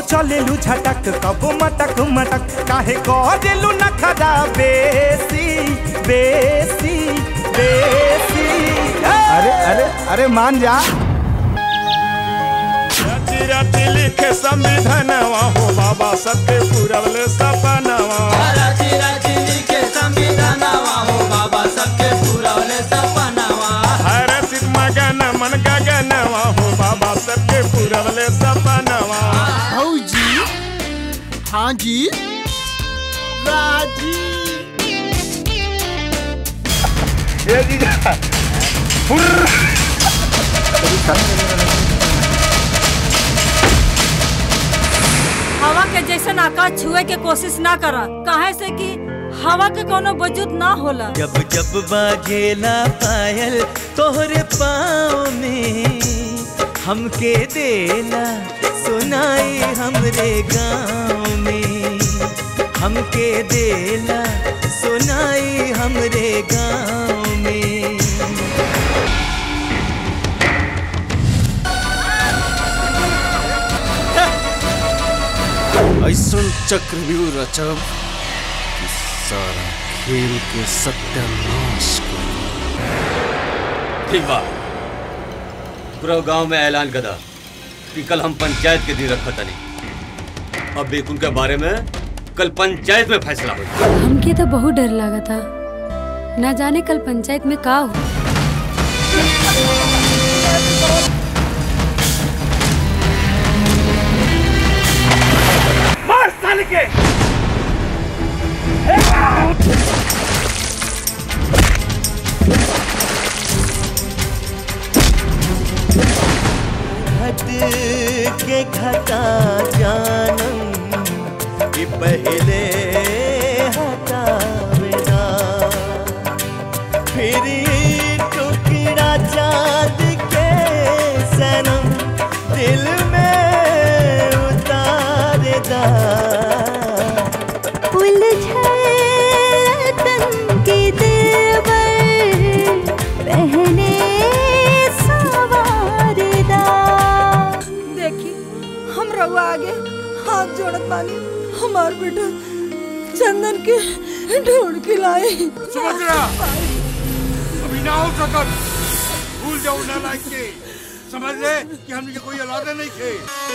चलेलू झटक कबो मटक मटक काहे करेलू नखरा बेसी बेसी बेसी अरे अरे अरे मान जा राती राती लिखे संविधानवा हो बाबा सबके पूरवले सपनवा राजी राजी लिखे संविधानवा हो बाबा सबके पूरवले सपनावा हर सिद्ध मगन मन गगनवा हो बाबा सबके पूरवले सपनवा जी हाँ जी राजी हवा के जैसन आकाश छुए के कोशिश ना कर काहे से कि हवा के कोनो वजूद ना होला जब जब बाजेला पायल तोहरे पाँव में हमके देला सुनाई हमरे गाँव में हमके देला सुनाई हमरे गाँव में ऐसन चक्रव्यूह रचब कि सारा खेल के सत्यानाश कर ठीक बा पूरा गांव में ऐलान कदा कि कल हम पंचायत के दिन रखा तनी अब बेकुन के बारे में कल पंचायत में फैसला होगा हमके तो बहुत डर लगा था ना जाने कल पंचायत में का हो मार साल के घट के घटा जानम कि पहले हटावेना फिर टुकड़ा चाँद के सनम दिल में उतारेदा के देवर पहने सवारदा देखी हम रहुआ आगे हाथ जोड़त बानी हमार बेटा चंदन के ढूंढ के लाए सुभद्रा अभी ना हो सकत भूल जाओ ना लायक के समझ ले कि हमने कोई औलादे नहीं थे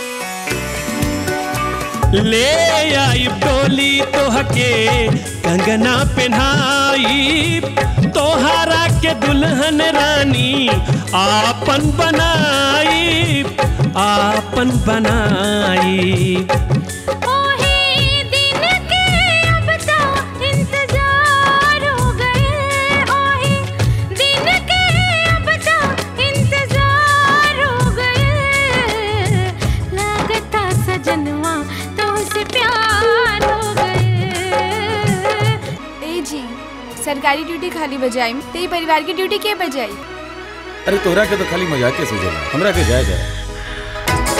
ले आई डोली तोहके कंगना पहनाई तोहरा के दुल्हन रानी आपन बनाई आपन बनाई ओही दिन के अब तो इंतजार हो गए ओही दिन के अब तो इंतजार हो गए लागता सजनवा तो से प्यार हो गए ए जी सरकारी ड्यूटी खाली बजाई ते परिवार की ड्यूटी के बजाई अरे तोहरा के तो खाली मजाक के सूझेला हमरा के जाए जाए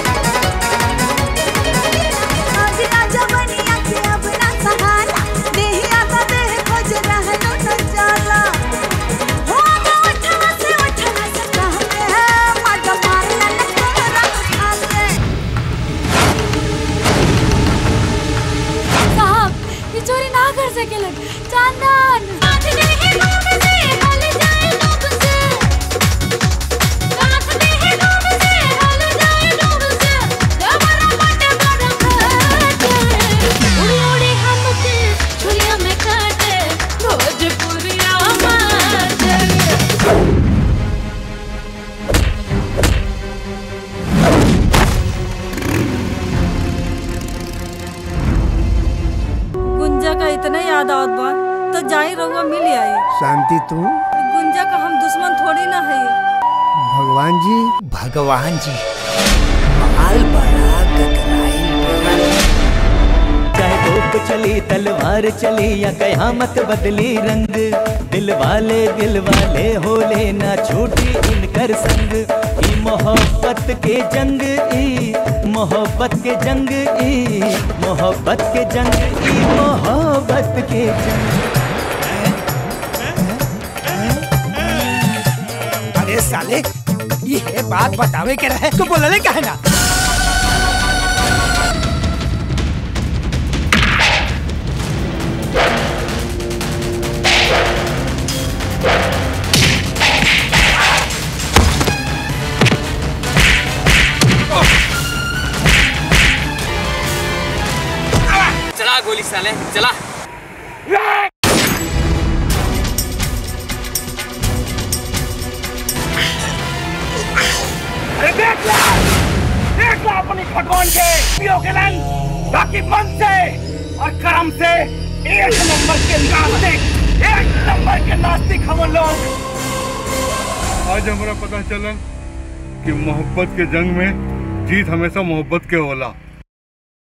आज राजा बनिया के अब ना सहारा देहिया का देह खोज रहलो न जाला हो गो उठवा से उठवा से कहते हैं मड मारला न तोरा खाले साहब ये चोरी ना कर सके लग चांदन आज नहीं डूब से हल जाए डूब से आज नहीं डूब से हल जाए डूब से हमारा मट बड़ खाते उड़ी उड़ी हमके छुलिया में काटे भोजपुरिया माते गुंजा का इतना याद आवत बा तो जाई रहुआ मिल आई शांति तू गुंजा का हम दुश्मन थोड़ी ना है भगवान जी भगवान जी माल बड़ा गगराइल चाहे तोप चली तलवार चली या कयामत बदली रंग दिल वाले दिल वाले हो लेना छूटी इनकर संग ई मोहब्बत के जंग ई मोहब्बत के जंग ई मोहब्बत के जंग ई मोहब्बत के जंग अरे साले ये बात बतावे के रहे तो बोलले काहे ना साले चला अरे देख ला देख ला अपनी भगवान के पियो के लन बाकी मन से और कर्म से एक नंबर के नास्तिक एक नंबर के नास्तिक हम लोग आज हमारा पता चला कि मोहब्बत के जंग में जीत हमेशा मोहब्बत के होला